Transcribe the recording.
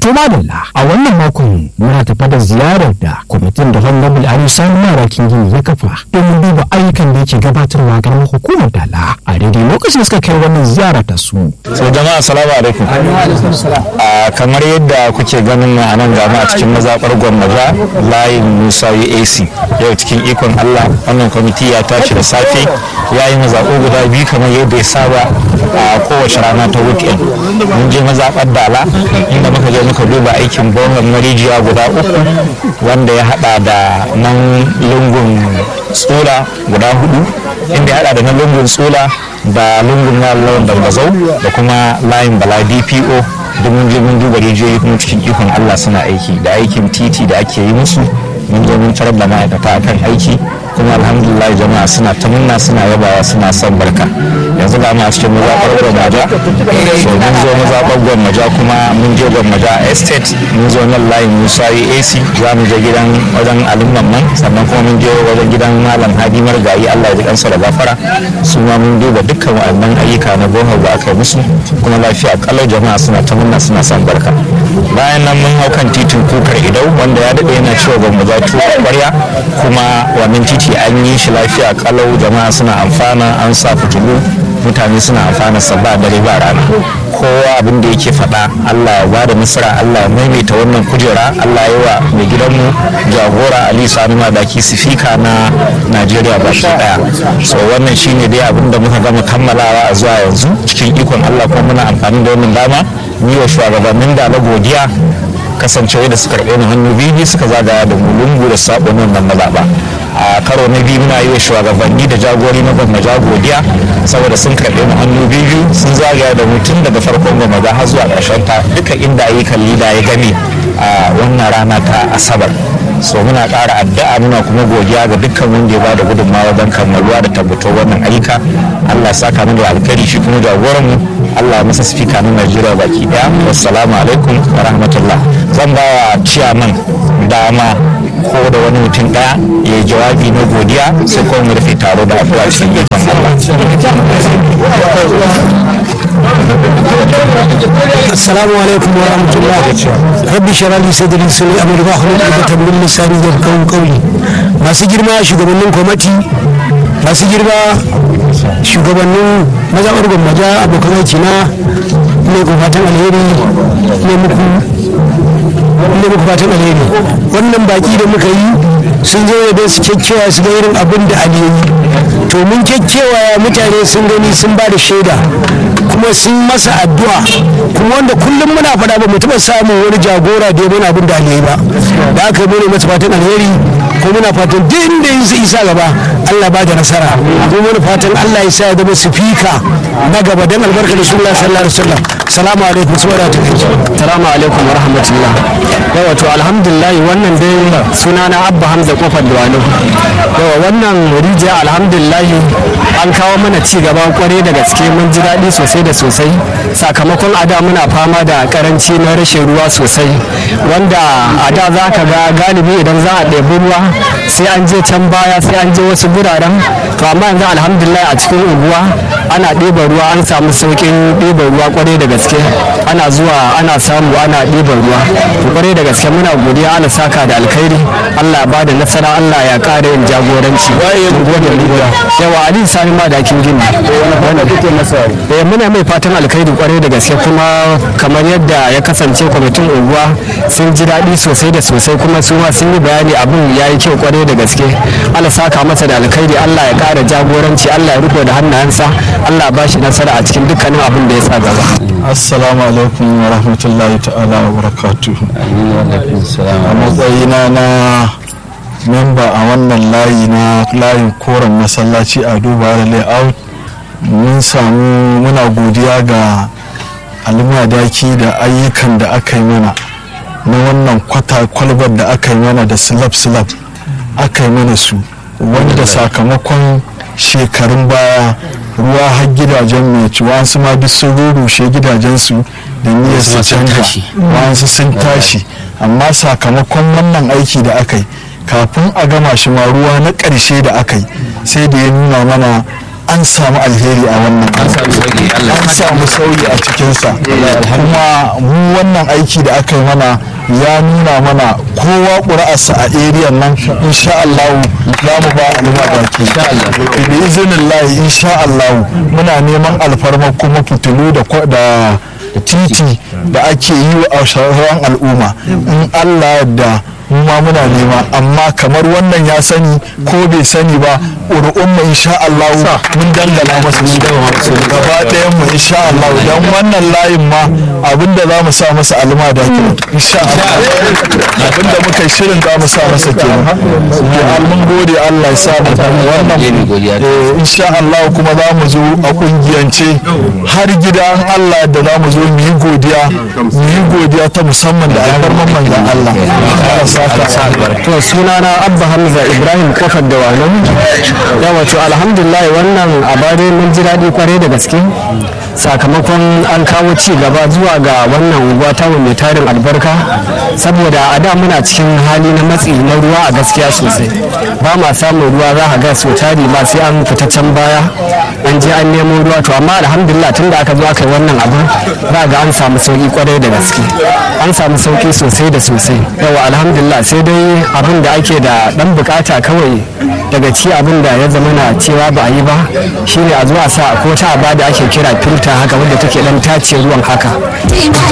To madalla a wannan makon muna tafa da ziyarar da kwamitin da Honorable Ali Sani Marakin Gini ya kafa domin duba ayyukan da yake gabatarwa ga hukumar dala a daidai lokacin suka kai wannan ziyara ta su. So jama'a salamu alaikum. A kamar yadda kuke ganin a nan gama a cikin mazaɓar gwamnati layin Musa AC yau cikin ikon Allah wannan kwamiti ya tashi da safe ya yi mazaɓo guda biyu kamar yadda ya saba a kowace rana ta weekend. Mun je mazaɓar dala inda muka je muka duba aikin bohon marijiya guda uku wanda ya hada da nan lungun tsula guda hudu inda ya hada da na lungun tsula da lungun na lawan dambazau da kuma layin bala dpo domin je mun duba rijiyoyi kuma cikin ikon allah suna aiki da aikin titi da ake yi musu mun je mun tarar da ma'aikata akan aiki kuma alhamdulillah jama'a suna ta munna suna yabawa suna son barka yanzu ga mu a cikin mazaɓar gwammaja so mun zo mazaɓar gwammaja kuma mun je gwammaja a estate mun zo nan layin musa ac za mu je gidan wajen alumman man sannan kuma mun je wajen gidan malam hadi margayi allah ya ji kansa da gafara su ma mun duba dukkan waɗannan ayyuka na bohol da aka yi musu kuma lafiya kalau jama'a suna ta munna suna son barka bayan nan mun hau kan titin kukar idau wanda ya daɗe yana cewa gwammaja tuwa kwarya kuma wannan titi ce an yi shi lafiya kalau jama'a suna amfana an sa fitilu mutane suna amfana sa ba dare ba rana kowa abin da yake faɗa Allah ya bada nasara Allah ya maimaita wannan kujera Allah ya wa mai gidanmu jagora Ali Sani Madaki sifika na Najeriya ba shi daya so wannan shine dai abin da muka gama kammalawa a zuwa yanzu cikin ikon Allah kuma muna amfani da wannan dama ni wa shugabannin da na godiya kasancewa da suka karɓe mu hannu biyu suka zagaya da mu lungu da sabon wannan mazaɓa a karo na biyu muna yi wa shugabanni da jagori na gwamnati godiya saboda sun karɓe mu hannu biyu sun zagaya da mu tun daga farkon gwamnati har zuwa ƙarshen ta duka inda ayyukan lida ya game a wannan rana ta asabar so muna ƙara addu'a muna kuma godiya ga dukkan wanda ya ba da gudunmawa don kammaluwa da tabbatar wannan ayyuka allah ya saka mu da alkhairi shi kuma jagoran mu allah ya masa sifika na najeriya baki daya wassalamu alaikum wa rahmatullah zan ba wa ciyaman dama ko da wani mutum daya ya yi jawabi na godiya sai kuma mu rufe taro da afuwa cikin ikon السلام عليكم ورحمة الله ربي اشرح لي صدري سني أمر واحلل عقدة من لساني يفقهوا قولي masu girma shugabannin kwamati masu girma shugabannin mazaɓar gwammaja abokan aiki na ne ku fatan alheri ne muku ne muku fatan alheri wannan baki da muka yi sun zo da su kyakkyawa su ga irin abin da ali yi to mun kyakkyawa mutane sun gani sun ba da shaida kuma sun masa addu'a kuma wanda kullum muna faɗa ba mu taɓa samun wani jagora da ya mana abin da ali ba da aka yi masa fatan alheri ko muna fatan duk inda ya isa gaba Allah ba da nasara ko muna fatan Allah ya sa ya zama sifika na gaba dan albarka da sallallahu alaihi wasallam salamu alaikum subhanahu wa ta'ala salamu alaikum wa rahmatullah yawa to alhamdulillah wannan dai sunana abba hamza kofar duwalo yawa wannan rijiya alhamdulillah an kawo mana ci gaba kwarai da gaske mun ji daɗi sosai da sosai sakamakon a da muna fama da karanci na rashin ruwa sosai wanda a da za ka ga galibi idan za a ɗebi ruwa sai an je can baya sai an je wasu guraren to amma yanzu alhamdulillah a cikin unguwa ana ɗiban ruwa an samu sauƙin ɗiban ruwa kwarai da gaske ana zuwa ana samu ana ɗiban ruwa to kwarai da gaske muna godiya ana saka da alkhairi Allah ya bada nasara Allah ya ƙara yin jagoranci yawa Ali Sani ma da kin gini eh muna mai fatan alkhairi kwarai da gaske kuma kamar yadda ya kasance kwamitin unguwa sun ji daɗi sosai da sosai kuma su ma sun yi bayani abin ya yi kyau kwarai da gaske Allah saka masa da alkhairi Allah ya ƙara jagoranci Allah ya riko da hannayensa Allah ba shi nasara a cikin dukkanin abin da ya sa gaba assalamu alaikum wa rahmatullahi ta'ala wa barakatuhu a matsayina na memba a wannan layi na layin koren masallaci a duba da layout mun samu muna godiya ga almadaki da ayyukan da aka yi mana na wannan kwata kwalbar da aka yi mana da slab slab aka yi mana su wanda sakamakon shekarun baya ruwa har gidajen mai ci wasu ma duk sun rurrushe gidajensu da niyyar su canja wasu sun tashi amma sakamakon wannan aiki da aka yi kafin a gama shi ma ruwa na ƙarshe da aka yi sai da ya nuna mana an samu alheri a wannan an samu sauyi a cikinsa kuma mu wannan aiki da aka yi mana ya nuna mana kowa ƙuri'arsa a eriyan nan insha Allah za mu ba al'umma baki da izinin layi insha Allah muna neman alfarma kuma fitilu da titi da ake yi wa sauran al'umma in Allah da ma muna nema amma kamar wannan ya sani ko bai sani ba ƙuri'un mu insha Allah mun dangana masa su gaba ɗayan mu insha Allah dan wannan layin ma abinda za mu sa masa alma da ke insha Allah abinda muka shirin za mu sa masa ke mun gode Allah ya sa mu wannan insha Allah kuma za mu zo a kungiyance har gida an Allah da za mu zo mu yi godiya mu yi godiya ta musamman da albarman manzon Allah to sunana abba hamza ibrahim kofar da wano ya wato alhamdulillah wannan abare mun ji daɗi kwarai da gaske sakamakon an kawo ci gaba zuwa ga wannan unguwa ta mai tarin albarka saboda a da muna cikin hali na matsi na ruwa a gaskiya sosai ba ma samun ruwa za a ga so tari ma sai an fita can baya an je an nemo ruwa to amma alhamdulillah tun da aka zo aka yi wannan abu za ga an samu sauki kwarai da gaske an samu sauki sosai da sosai yawa alhamdulillah sai dai abin da ake da dan bukata kawai daga ci abin da ya zama na cewa ba a yi ba shine a zuwa sa ko ta aba da ake kira filta haka wadda take dan tace ruwan haka